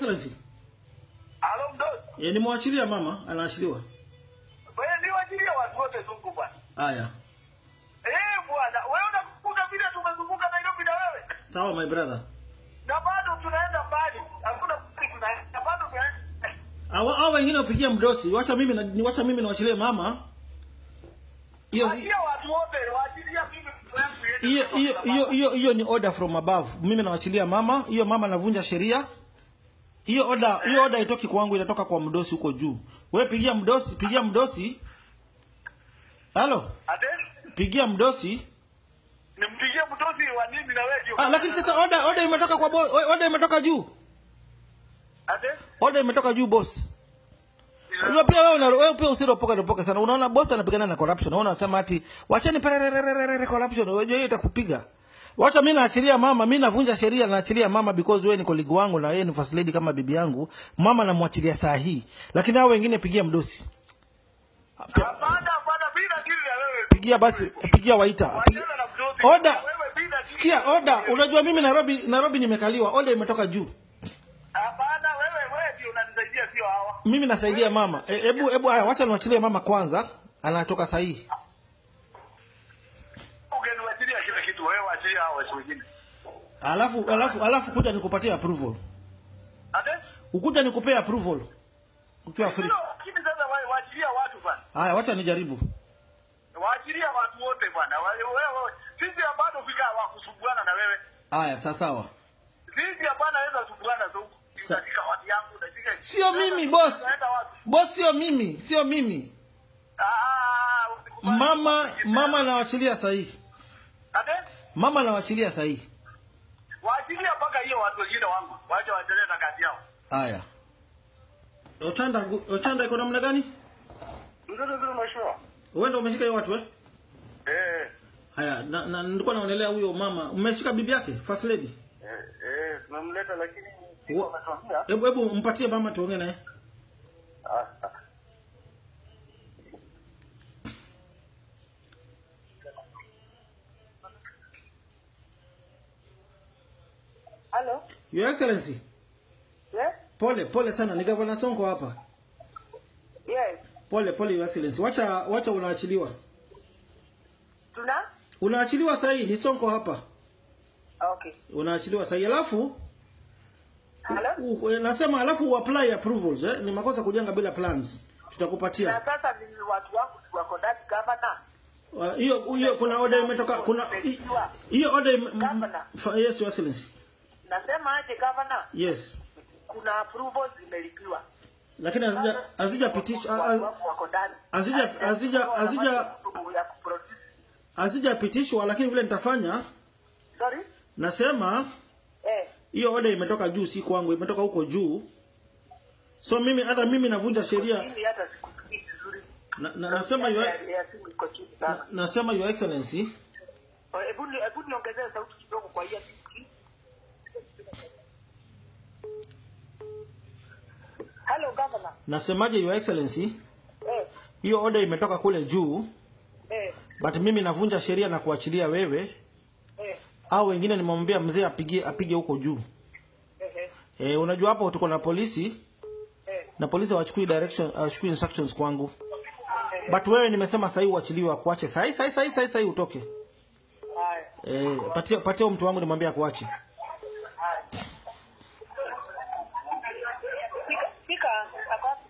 excellency Alo mdogo. e, nimwachilia mama anaachiliwa Wewe ni wajilia watu wote zungu bwana. haya Eh bwana, wewe unakuta vile tumezunguka Nairobi na wewe. sawa my brother Na bado tunaenda mbali. Hakuna kitu tunaenda. Na bado tunaenda. Awa- hao wengine wapigia mdosi wacha mimi na, ni wacha mimi niwachilie mama hiyo Wajia watu wote, wajilia mimi hiyo hiyo hiyo hiyo hiyo ni order from above mimi nawachilia mama hiyo mama anavunja sheria hiyo order hiyo order itoki kwangu inatoka kwa mdosi huko juu wewe pigia mdosi pigia mdosi halo Ate? pigia mdosi Nimpigie mtosi wa nini na wewe ndio. ah, lakini sasa order order imetoka kwa boss order imetoka juu Ate? order imetoka juu boss Unajua pia wewe una wewe pia usiropoka ropoka sana. Unaona boss anapigana na corruption. Unaona anasema ati wacheni pererererere corruption. Unajua hiyo itakupiga. Wacha mimi naachilia mama, mimi navunja sheria naachilia mama because wewe ni colleague wangu na yeye ni first lady kama bibi yangu. Mama namwachilia saa hii. Lakini hao wengine pigia mdosi. Hapana, hapana bila dili na wewe. Pigia basi, pigia waita. Pigia. Wachana na mtosi. Order. Wewe bila dili. Sikia order. Unajua mimi Nairobi Nairobi nimekaliwa. Order imetoka juu. Hapana, wewe wewe ndio unanisaidia sio hawa. Mimi nasaidia mama. E, Hebu hebu haya wacha niwachilie mama kwanza. Anatoka saa hii. Ungeniwachilia kila kitu wewe wachilia hao watu wengine. Alafu alafu alafu kuja nikupatie approval. Ate? Ukuja nikupea approval. Ukiwa free. Ndio, lakini sasa wa- waachilia watu bwana. Haya wacha nijaribu. Waachilia watu wote bwana. Wa- Wewe sisi bado fika wa kusumbuana na wewe. Haya sawa sawa. Sisi hapana weza kusumbuana tu. Sa- Katika watu yangu katika Sio mimi boss. Tunaenda wapi? Boss sio mimi, sio mimi. Ah, usikubali. Mama mama nawachilia sahihi. Ate? Mama nawachilia sahihi. Waachilia mpaka hiyo watu wengine wangu. Waje waendelee na kazi yao. Haya. Ochanda Ochanda iko namna gani? Ndio ndio mheshimiwa. Wewe ndio umeshika hiyo watu eh? Eh. Haya, na, na nilikuwa naonelea huyo mama. Umeshika bibi yake, first lady. Eh, eh, tumemleta lakini Wa- wametuambia. Hebu hebu mpatie mama tuongee naye. Ah, ah. Hello? Your Excellency. Yes? Pole pole sana, ni Governor Sonko hapa. Yes. Pole pole Your Excellency. Wacha wacha unaachiliwa. Tuna? Unaachiliwa sahihi, ni Sonko hapa. Okay. Unaachiliwa sahihi. Alafu Hello? u- eh, nasema alafu uapply approvals eh? Ni makosa kujenga bila plans. Na Tutakupatia. sasa ni watu wangu si wako ndani governor. Uh, Hiyo hiyo kuna order imetoka kuna hi- hiyo order ime- m- Governor. fa- Yes Your Excellency. Nasema aje governor? Yes. Kuna approvals zimelipiwa. Lakini hazija hazijapitishwa Watu haz- wangu wako ndani. hazija- hazija- hazija- ya kuproduce. hazijapitishwa lakini vile nitafanya Sorry? nasema Eh. hiyo order imetoka juu si kwangu imetoka huko juu so mimi hata mimi navunja sheria Mimi hata sikusikii vizuri. na, na, nasema your, Ya- ya simu iko chini na, sana. nasema your excellency Hebu ni- hebu niongezee sauti kidogo kwa hiyo simu. Hello governor. nasemaje your excellency Eh. hiyo order imetoka kule juu Eh. but mimi navunja sheria na kuachilia wewe Eh. au wengine nimemwambia mzee apige apige huko juu Eh. eh, e, unajua hapo tuko na polisi Eh. na polisi hawachukui direction hawachukui instructions kwangu but wewe nimesema sahii uachiliwe akuache sahii sahii sahii sahii sahii utoke Haya. e, patia patia huyo mtu wangu nimwambie akuache Pika, pika, ako wapi?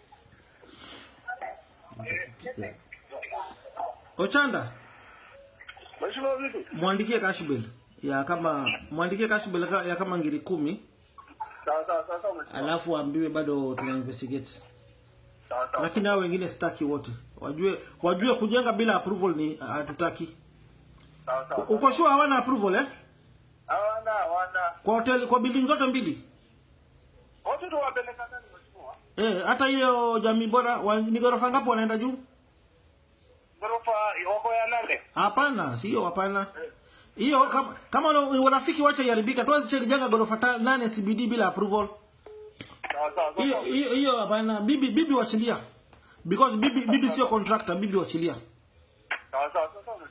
Ochanda Mheshimiwa vipi? mwandikie cash bill ya kama mwandikie cash bill ka- ya kama ngiri kumi Sawa sawa sawa sawa. mheshimiwa. alafu ambiwe bado tuna investigate Sawa sawa. lakini hao wengine sitaki wote wajue wajue kujenga bila approval ni hatutaki Sawa sawa. uko sure hawana approval eh Hawana hawana. kwa hoteli kwa building zote mbili Wote tu wapeleka ndani mheshimiwa. eh hata hiyo jamii bora wa, ni ghorofa ngapi wanaenda juu Ghorofa wako ya nane. hapana sio hapana hiyo kama kama una- urafiki wacha iharibika tuwezi jenga ghorofa ta- nane CBD bila approval Sawa sawa hiyo sawa. hiyo hiyo hapana bibi bibi wachilia because bibi bibi sio contractor bibi wachilia Sawa sawa sawa.